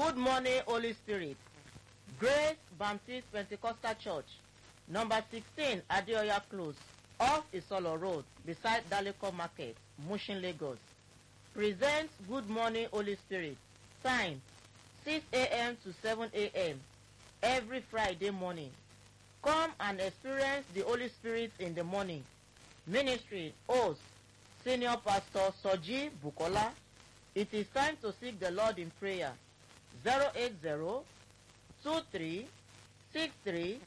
Good morning, Holy Spirit. Grace Baptist Pentecostal Church, number 16 Adeoya Close, off Isolo Road, beside Daleko Market, Mushin, Lagos. Presents Good Morning, Holy Spirit. Time 6 a.m. to 7 a.m. every Friday morning. Come and experience the Holy Spirit in the morning. Ministry host Senior Pastor Soji Bukola. It is time to seek the Lord in prayer. 080 23 63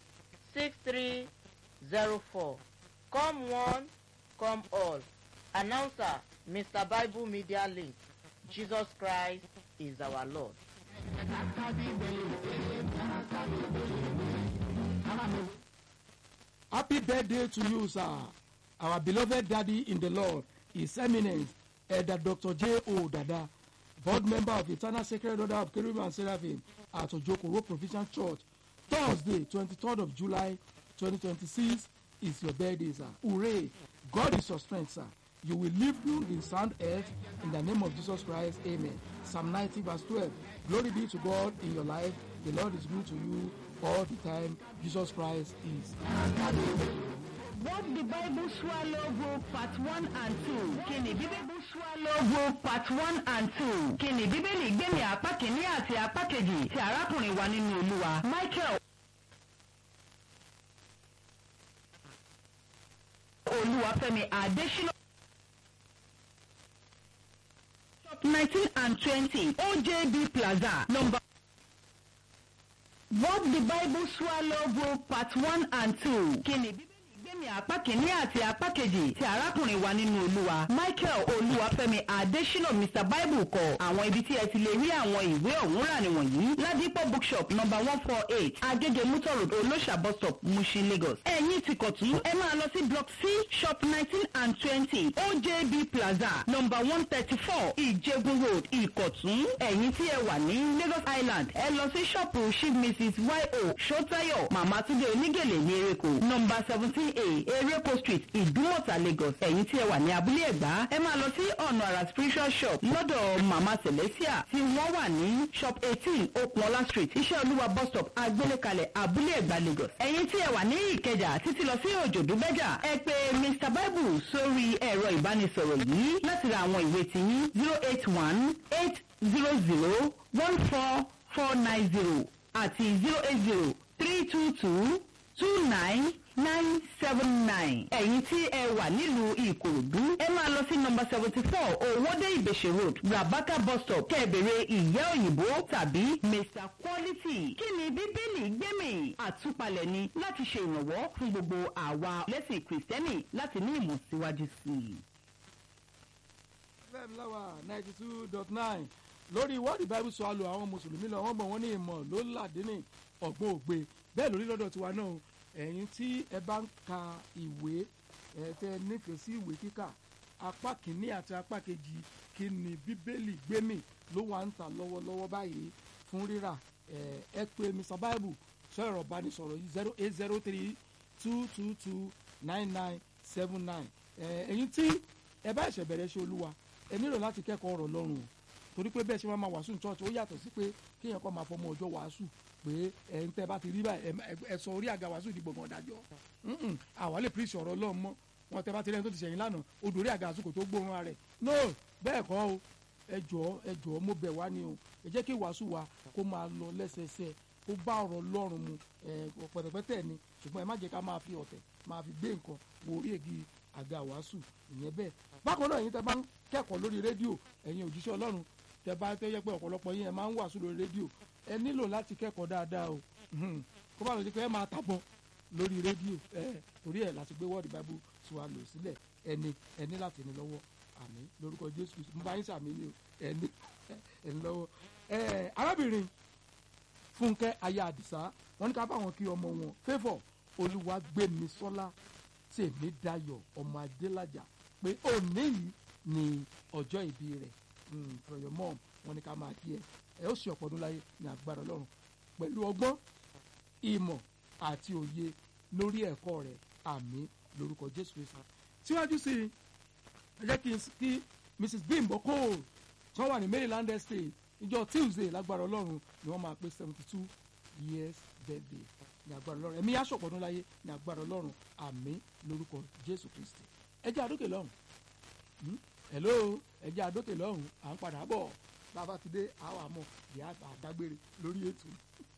6304. Come one, come all. Announcer Mr. Bible Media Link. Jesus Christ is our Lord. Happy birthday to you, sir. Our beloved daddy in the Lord, His Eminence, Elder Dr. J. O. Dada, board member of Eternal Sacred Order of Cherubim and Seraphim at Ojokoro Provision Church. Thursday, 23rd of July, 2026 is your birthday, sir. Hooray! God is your strength, sir. You will live long in sound health in the name of Jesus Christ. Amen. Psalm 90, verse 12. Glory be to God in your life. The Lord is good to you all the time. Jesus Christ is. What the Bible swallow go part one and two. Kíni Bíbélì swallow go part one and two. Kíni Bíbélì gbẹ̀mí apá kìíní àti apá kejì ti arákùnrin wa nínú Olúwa. Michael Olúwafẹ́mi Adésínà. Shop nineteen and twenty OJB Plaza number. What the Bible swallow go part one and two. Kíni Bíbélì gbẹ̀mí apá kìíní àti apá kejì ti arákùnrin wa nínú olúwa michael olúwafẹ́mi adésínà mr bible kọ àwọn ibi tí ẹ ti lè rí àwọn ìwé ọ̀hún rà nìwọ̀nyí ládìpọ̀ bookshop number one four eight agége mutor road olóṣà bus stop mushin lagos ẹ̀yìn ti kọ̀tún ẹ máa lọ sí block c shop nineteen and twenty ojb plaza number one thirty four ìjẹgun road ìkọ̀tún ẹ̀yìn tí ẹ wà ní lagos island ẹ lọ sí ṣọ́ọ̀pù chief mrs yo sotayo mama túnde onígèlè ní ereko number seventeen a ereko street ìdúmọ̀tà lagos ẹ̀yìn tí ẹ wà ní abúlé ẹ̀gbá ẹ máa lọ sí ọ̀nà àrà spiritual shop lọ́dọ̀ mama celestia tí wọ́n wà ní shop eighteen okunola street iṣẹ́ olúwa bus stop agbélékalẹ̀ abúlé ẹ̀gbá lagos ẹ̀yìn tí ẹ wà ní ìkẹjà títí lọ sí òjòdú bẹ́jà ẹ pé mr bible sórí ẹ̀rọ ìbánisọ̀rọ̀ yìí láti ra àwọn ìwé tiyín zero eight one eight zero zero one four four nine zero àti zero eight zero three two two two nine nine seven nine. ẹ̀yin tí ẹ wà nílùú ìkòròdú ẹ máa lọ sí nọmba seventy four owóde ìbèṣe road rabaka bus stop kẹ́ẹ̀bẹ̀rẹ̀ ìyá òyìnbó tàbí mr quality. kí ni bíbélì gbẹ́mì àtúpalẹ̀ ni láti ṣe ìrànwọ́ fún gbogbo àwa lẹ́sìn kìrìsìtẹ́nì láti ní ìmọ̀ síwájú sí i. fm láwà ninety two dot nine lórí wọ́ọ̀dì bible sọ àlọ́ àwọn mùsùlùmí lọ wọ́n mọ̀ wọ́n ní ìmọ̀ ló làdé ní ọ̀gbọ́n ògbé bẹ́ẹ̀ lórí lọ́dọ̀ tiwa náà ẹ̀yin tí ẹ bá ń ka ìwé ẹ tẹ nífẹ̀ẹ́ sí ìwé kíkà apá kìíní àti apá kejì kí ni bíbélì gbémì ló wà ń tà lọ́wọ́lọ́wọ́ báyìí fún rírà ẹ pé mr bible sọ ẹ̀rọ ìbánisọ̀rọ̀ yìí zero eight zero three two two two nine nine seven nine ẹ̀yin tí ẹ bá ẹ̀ṣẹ̀ bẹ̀rẹ̀ ṣe olúwa ẹ nílò láti kẹ́kọ̀ọ́ ọ̀rọ̀ lọ́rùn o torí pé bẹ́ẹ̀ ṣe máa ma wàásù ní church ó yàtọ̀ sí pé kéèyàn kọ́ máa fọmọ ọjọ́ wàásù pé ẹ̀ ń tẹ́ bá ti rí báyìí ẹ sọ orí àga wàásù di gbọ̀ngàn dájọ́ àwa lè píríṣì ọ̀rọ̀ ọlọ́run mọ́ wọn tẹ́ bá ti rẹ́ni tó ti ṣẹ̀yìn lánàá odò orí àga wàásù kò tó gbóòórùn rẹ̀ no bẹ́ẹ̀ kọ́ o ẹ jọ̀ọ́ ẹ jọ̀ọ́ mo bẹ̀ wá ni o ẹ jẹ́ kí wàásù wa kó máa lọ lẹ́sẹsẹ kó bá ọ̀rọ̀ ọlọ́run mu pẹ̀tẹ̀pẹ̀tẹ̀ ni ṣùgbọ́n ẹ má jẹ́ ká máa fi ọ̀tẹ̀ máa fi gbé nǹkan wo orí ègi àga wàásù ìyẹn bẹ́ẹ̀ bákan náà ẹ̀yin tẹ́ bá ń kẹ́kọ̀ọ́ lórí rédíò ẹ̀yin òjíṣẹ́ ọlọ́run tẹ́ bá tẹ́ yẹ pé ọ̀pọ̀lọpọ̀ yín ẹ máa ń wàásù lórí rédíò ẹ nílò láti kẹ́kọ̀ọ́ dáadáa o kó bá lọ sí pé ẹ máa tàbọ̀ lórí rédíò ẹ torí ẹ láti gbé wọ́ọ̀dì bábú tí wàá lò sílẹ̀ ẹni ẹni láti ní lọ́wọ́ àmì lórúkọ jésù kristu mo bá yín sàmì ní o ẹni ẹni lọ́wọ́ ẹ arábìnrin fúnkẹ́ aya àdìsá wọn ní ká bá wọn kí ọmọ wọn fẹ́fọ̀ olúwàgbẹ́misọ́lá tèmídayọ̀ ọmọ adélájà pé òní yìí ni ọjọ́ ìbí rẹ̀ for your mom wọn ní ká máa kí ẹ ẹ ó sì ọ̀pọ̀ ọdún láyé ní agbára ọlọ́run pẹ̀lú ọgbọ́n ìmọ̀ àti òye lórí ẹ̀kọ́ rẹ̀ àmì lórúkọ jésù kristu síwájú sí i ẹ jẹ́ kí n kí mrs bimbo cole tí wọ́n wà ní maryland estate ìjọ tuesday lágbára ọlọ́run ni wọ́n máa pé seventy two years birthday ní agbára ọlọ́run ẹ̀mí aṣọ̀pọ̀nú láyé ní agbára ọlọ́run àmín lórúkọ jésù kristi ẹ jẹ́ àdókè lọ́hùn Hmm? hello ẹ jẹ́ àdókè lọ́hùn à ń padà bọ̀ bàbá ti dé àwọn àmọ́ ìyá àdágbére lórí ètò.